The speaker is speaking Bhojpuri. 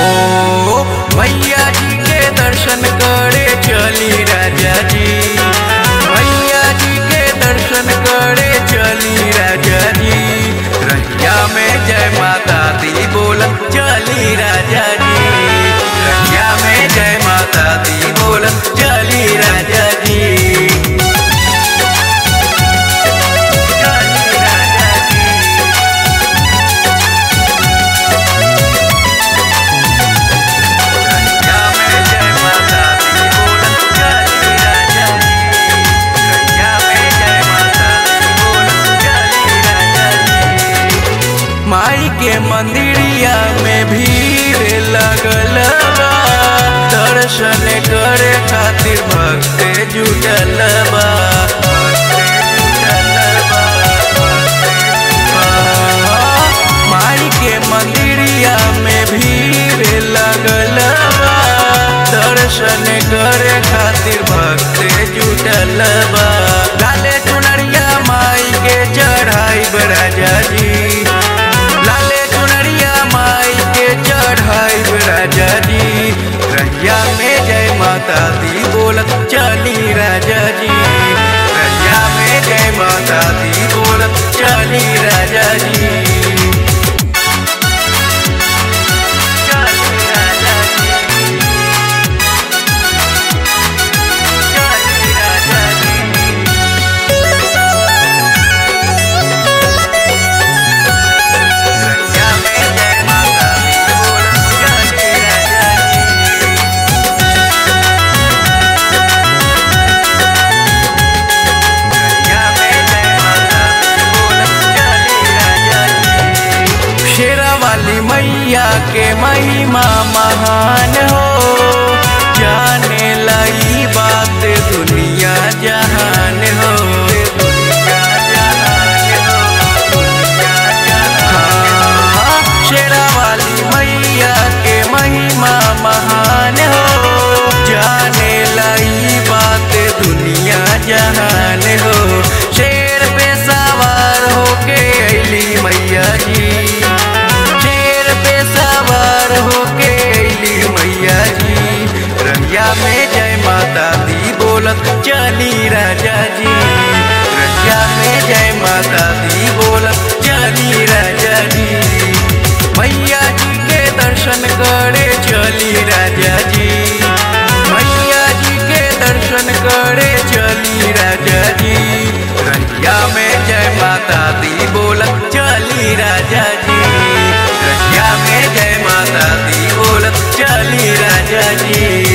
ओ मैया जी के दर्शन करे चली राजा जी मैया जी के दर्शन करे चली राजा जी रहिया में जय माता दी बोल चली राजा जी रहिया में जय माता दी बोल चली राजा जी चली राजा जी रहिया में जय माता दी बोल चली राजा जी रहिया में जय माता दी बोल चली राजा जी माई के मंदिरिया में भीड़ लगल बा दर्शन करे खातिर भक्त जुटल बा माई के मंदिरिया में भीड़ लगल बा दर्शन करे खातिर भक्त जुटल बा लाले चुनरिया माई के चढ़ाई राजा जी लाले चुनरिया माई के चढ़ाई राजा जी रैया में जय माता दी बोलत चली राजा जी रैया में जय माता दी बोलत चली राजा जी चली राजा जी चली राजा जी रैया में जय माता दी बोलत चली राजा जी रैया में जय माता दी बोलत चली राजा जी शेरा वाली मैया के महिमा महान हो जाने लाई बात दुनिया जहान हो दुनिया जहान हो, दुनिया जहान। हाँ, शेरा वाली मैया के महिमा महान हो जाने लाई बात दुनिया जहान हो शेर पे सवार होके अली मैया जी शेर पे सवार होके अली मैया जी रैया में जय माता दी बोलत चली राजा जी रैया में जय माता दी बोलत चली राजा जी मैया जी के दर्शन करे चली राजा जी मैया जी के दर्शन करे चली राजा जी रैया में जय माता दी बोलत चली राजा जी रैया में जय माता दी बोलत चली राजा जी